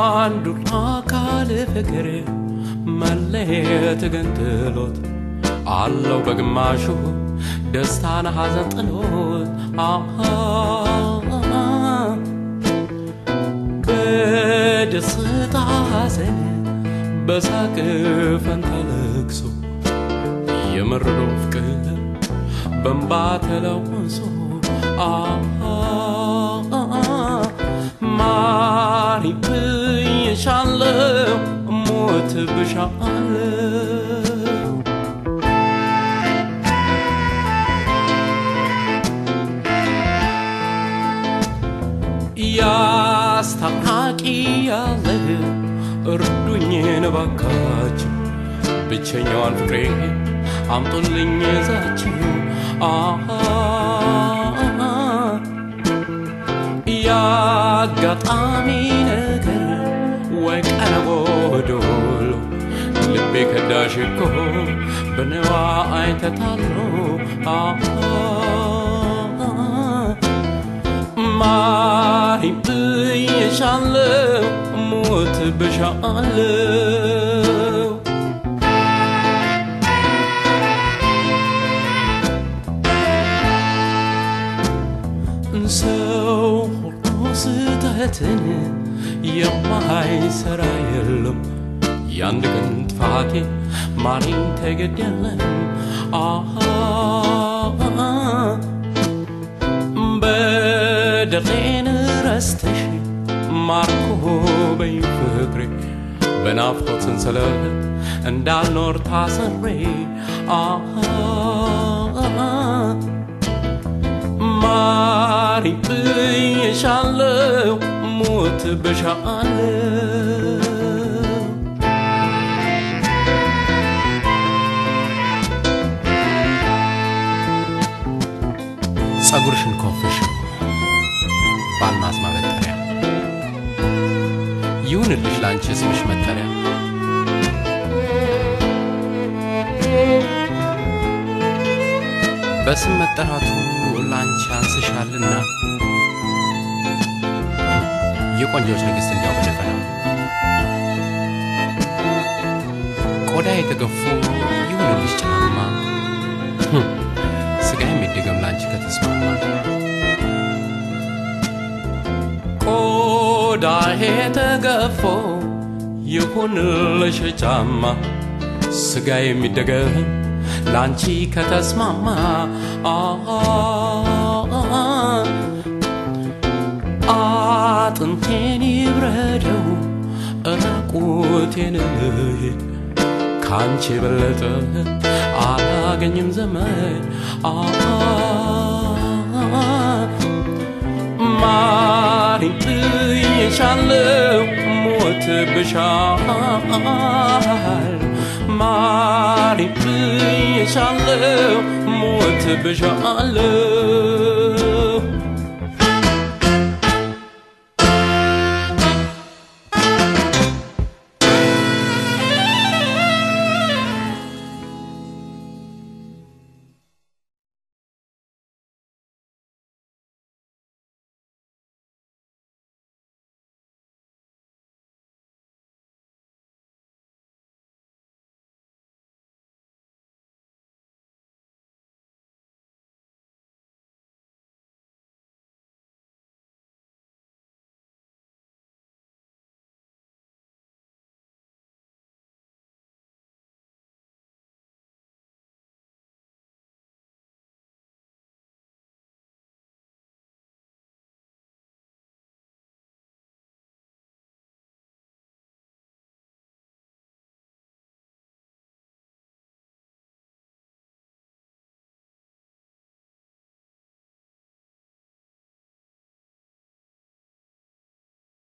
አንዱ አካል ፍቅር መለየት ገንጥሎት አለው በግማሹ ደስታን ሐዘን ጥሎት አሃ በደስታ ሐዘን በሳቅ ፈንታ ለቅሶ የመረዶ ፍቅር በእንባ ተለውሶ ማሪ ብዬሻለው ሞት ብሻለው ያስታራቂ ያለ እርዱኝ እባካችሁ ብቸኛዋን ፍቅሬ አምጦልኝ ይዛችሁ ያጋጣሚ ነገር ወይ ቀረቦ ዶሎ ልቤ ከዳሽ እኮ በነዋ አይተታሎ ማሪ ብዬሻለው ሞት ብሻለው ሰው ሁሉ ስህተትን የማይሰራ የለም። የአንድ ቀን ጥፋቴ ማሪኝ ተገደለም። በደሌን ረስተሽ ማርኮ በይ ፍቅሬ በናፍቆት ሰንሰለት እንዳልኖር ታስሬ ማሪ ብዬሻለው ሞት ብሻለው ጸጉርሽን ኮፍሽ በአልማዝ ማበጠሪያ ይሁንልሽ ላንቺ ስምሽ መጠሪያ በስም መጠራቱ ላንቺ አንስሻልና የቆንጆች ንግሥት እንዲያው በደፈና ቆዳ የተገፉ ይሁንልሽ ጫማ ስጋ የሚደገም ላንቺ ከተስማማ ቆዳ የተገፎ ይሁንልሽ ጫማ ስጋ የሚደገም ላንቺ ከተስማማ አጥንቴን ይብረደው ራቁቴን ልሂድ ካንቺ የበለጠ አላገኝም ዘመድ ማሪ ብዬሻለው ሞት ብሻል ማሪ ብዬሻለው ሞት ብሻለው